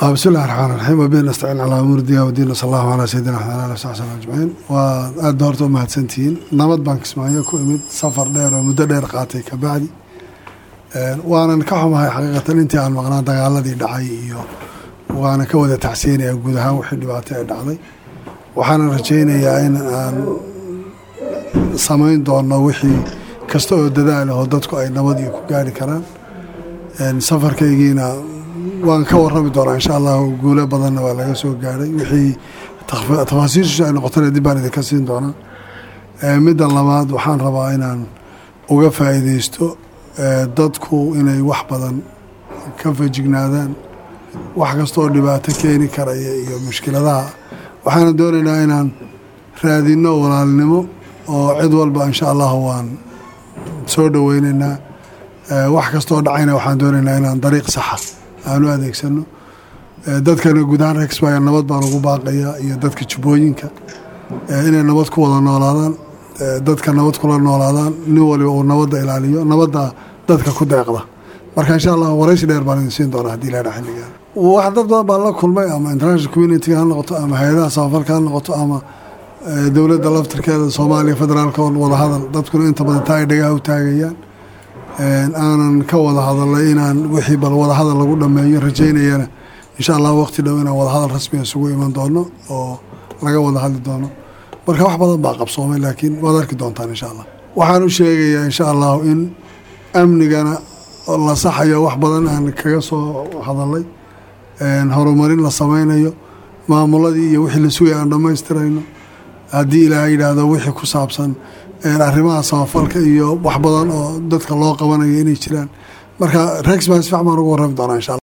bismi illahi raxmaan raxiim wabihi nastaciin calaa umuuri diya wadiin wasala allahu calaa sayidina axmed ali saxbi sallam ajmaciin waa aada horta u mahadsantihiin nabad baan kismaayo ku imid safar dheer oo muddo dheer qaatay kabacdi waanan ka xumahay xaqiiqatan intii aan maqnaa dagaaladii dhacay iyo waana ka wada tacsiyanaya guud ahaan wixii dhibaato ee dhacday waxaana rajaynayaa in aan samayn doono wixii kasta oo dadaal oo dadku ay nabad iyo ku gaari karaan safarkaygiina waan ka warami doonaa insha allahu guulo badanna waa laga soo gaaray wixii tafaasiishiisu ay noqotana dib baan idinka siin doonaa midda labaad waxaan rabaa inaan uga faa'iideysto dadku inay wax badan ka fajignaadaan wax kasta oo dhibaato keeni karaya iyo mushkiladaha waxaana doonaynaa inaan raadinno walaalnimo oo cid walba insha allahu waan soo dhoweynaynaa wax kastaoo dhacayna waxaan doonaynaa inaan dariiq saxa aanu adeegsano dadkana guud ahaan rexbaya nabad baan ugu baaqayaa iyo dadka jubbooyinka inay nabad ku wada noolaadaan dadka nabad kula noolaadaan nin waliba uu nabadda ilaaliyo nabadda dadka ku deeqda marka insha allah waraysi dheer baan idin siin doonaa hadii ilaha xilligaa wax dad badan baan la kulmay ama international communitiga ha noqoto ama hay-adaha samafalka ha noqoto ama dowladda laftirkeeda soomaaliya federaalka oo wadahadal dadkuna inta badan taa ay dhagaha u taagayaan aanan ka wada hadalay inaan wixii bal wadahadal lagu dhameeyo rajaynayana insha allah waqti dhow inaan wadahadal rasmiga isugu iman doono oo laga wada hadli doono marka wax badan baa qabsoomay laakiin waad arki doontaan insha allah waxaan u sheegayaa insha allahu in amnigana la saxayo wax badan aan kaga soo hadalay horumarin la sameynayo maamuladii iyo wixii la sugaya aan dhammaystirayno haddii ilaaha yidhaahdo wixii ku saabsan arrimaha samafalka iyo wax badan oo dadka loo qabanayo inay jiraan marka rex baan si fiican baan ugu warrami doonaa insha allah